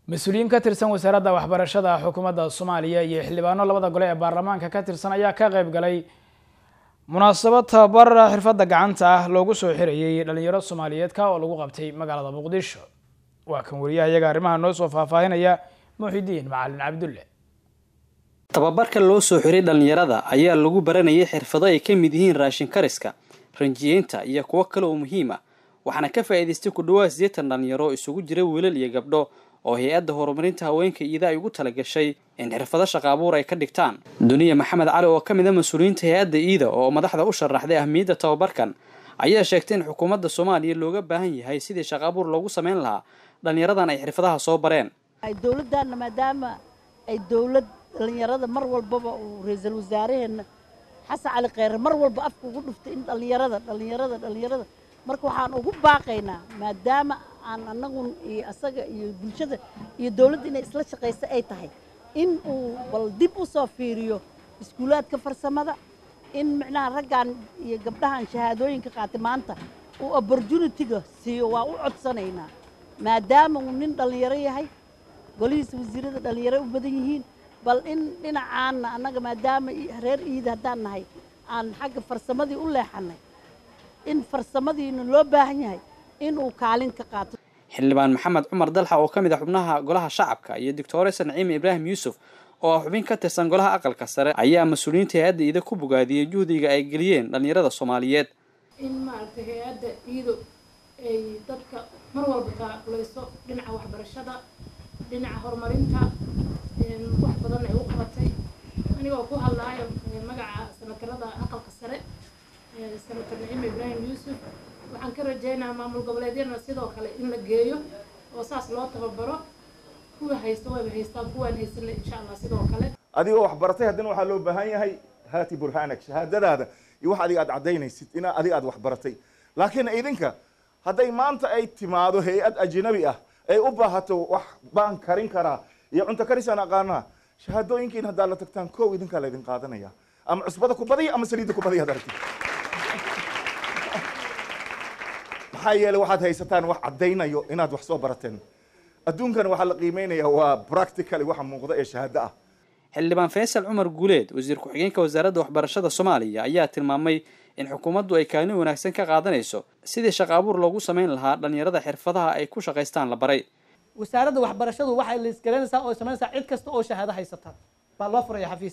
mas-uuliyiin ka tirsan wasaaradda waxbarashada xukuumadda soomaaliya iyo xildhibaano labada gole ee baarlamaanka ka tirsan ayaa ka qayb galay munaasabad tababar xirfadda gacanta ah loogu soo xirayay dhalinyaro soomaaliyeedka oo lagu qabtay magaalada muqdisho waa kan wariyaha iyaga arrimaha noo soo faahfaahinaya muxidiin macalin cabdulle tababarka loo soo xiray dhallinyarada ayaa lagu baranayay xirfado ay ka mid yihiin raashin kariska ranjiyeynta iyo kuwo kale oo muhiim ah waxaana ka faa'iidaystay ku dhawaad siddeetan dhallinyaro isugu jira wiilal iyo gabdho oo hay-adda horumarinta haweenka iida ay ugu talagashay in xirfado shaqa abuur ay ka dhigtaan duniya maxamed cali oo ka mid a mas-uuliyiinta hay-adda iida oo madaxda u sharaxday ahmiyadda tababarkan ayaa sheegtay in xukuumadda soomaaliya looga baahan yahay sidii shaqa abuur loogu samayn lahaa dhallinyaradan ay xirfadaha soo bareen dowladdaanna maadaama ay dowlad dhallinyarada mar walbaba uu ra-iisul wasaaraheenna xasan cali kheyre mar walba afka ugu dhuftay in dhallinyarada dhallinyarada dhallinyarada marka waxaan ugu baaqaynaa maadaama aan annagun iyo asaga iyo bulshada iyo dowladda inay isla shaqaysa ay tahay in uu bal dib u soo fiiriyo iskuulaadka farsamada in micnaha raggan iyo gabdhahan shahaadooyinka qaatay maanta uu opportunitiga siiyo waa u codsanaynaa maadaama uu nin dhallinyaro yahay golihiisa wasiirada dhallinyaro u badan yihiin bal in dhinacaanna annaga maadaama reer iida haddaan nahay aan xagga farsamadii u leexanay in farsamadiina loo baahan yahay inuu kaalin ka qaato xildhibaan maxamed cumar dalxa oo ka mid ah xubnaha golaha shacabka iyo doctoresa naciime ibraahim yuusuf oo ah xubin ka tirsan golaha aqalka sare ayaa mas-uuliyiinta hay-adda iida ku bogaadiyey juhdiga ay geliyeen dhallinyarada soomaaliyeed in maaragtay hay-adda iido ay dadka mar walba taaqulayso dhinaca waxbarashada dhinaca horumarinta wax badan ay u qabatay anigoo ku hadlaayo magaca sanatarada aqalka sare senator naciime ibraahim yuusuf waxaan ka rajaynayaa maamul goboleedyadana sidoo kale in la geeyo oo saas loo tababaro kuwa haysta wayba haystaan kuwaan haysanle insha allah sidoo kale adigoo wax baratay haddana waxaa loo baahan yahay haati burhanak shahaadadaada iyo wax adiga aad caddaynaysid in adiga aad wax baratay laakiin idinka hadday maanta ay timaado hay-ad ajnabi ah ay u baahato wax baan karin karaa iyo cunto karisaan aqaanaa shahaadooyinkiin haddaad la tagtaan kow idinkaa laydin qaadanaya ama cusbada ku badiya ama saliidda ku badiya ad aragtid maxaa yeeley waxaad haysataan wax caddaynayo inaad wax soo barateen adduunkana waxaa la qiimeynaya waa practically waxa muuqda ee shahaado ah xildhibaan faysal cumar guuleed wasiir ku-xigeenka wasaaradda waxbarashada soomaaliya ayaa tilmaamay in xukuumaddu ay kaalin wanaagsan ka qaadanayso sidii shaqa abuur loogu samayn lahaa dhallinyarada xirfadaha ay ku shaqaystaan la baray wasaaradda waxbarashadu waxay laisgaranaysaa oo samaynaysaa cid kasta oo shahaado haysata baa loo furaya xafiis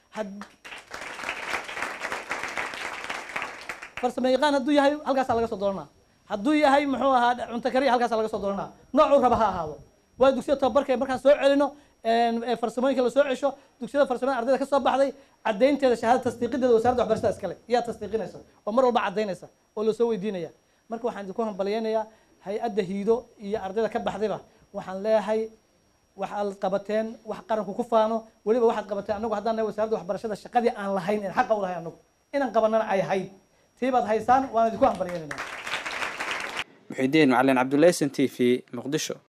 farsamo yaqaan hadduu yahay halkaasaa laga soo dooranaa hadduu yahay muxuu ahaa cunto kariya halkaasa laga soo dooranaa noocuu raba ha ahaado waa dugsiyada tababarka markaan soo celino farsamooyinka lasoo cesho dugsiyada farsamada ardayda ka soo baxday caddaynteeda shahaada tasdiiqideeda wasaaradda waxbarashada iskale iyaa tasdiiqinaysa oo mar walba caddaynaysa oo lasoo weydiinaya marka waxaan idinku hambalyeynayaa hay-adda hiido iyo ardayda ka baxdayba waxaan leeyahay waxaad qabateen wax qaranku ku faano weliba waxaad qabateen anagu haddaan nahay wasaaradda waxbarashada shaqadii aan lahayn een xaqa u lahayn anagu inaan qabanana ay ahayd tii baad haysaan waan idinku hambalyeynayna muxidiin macalin cabdullaahi s n t v muqdisho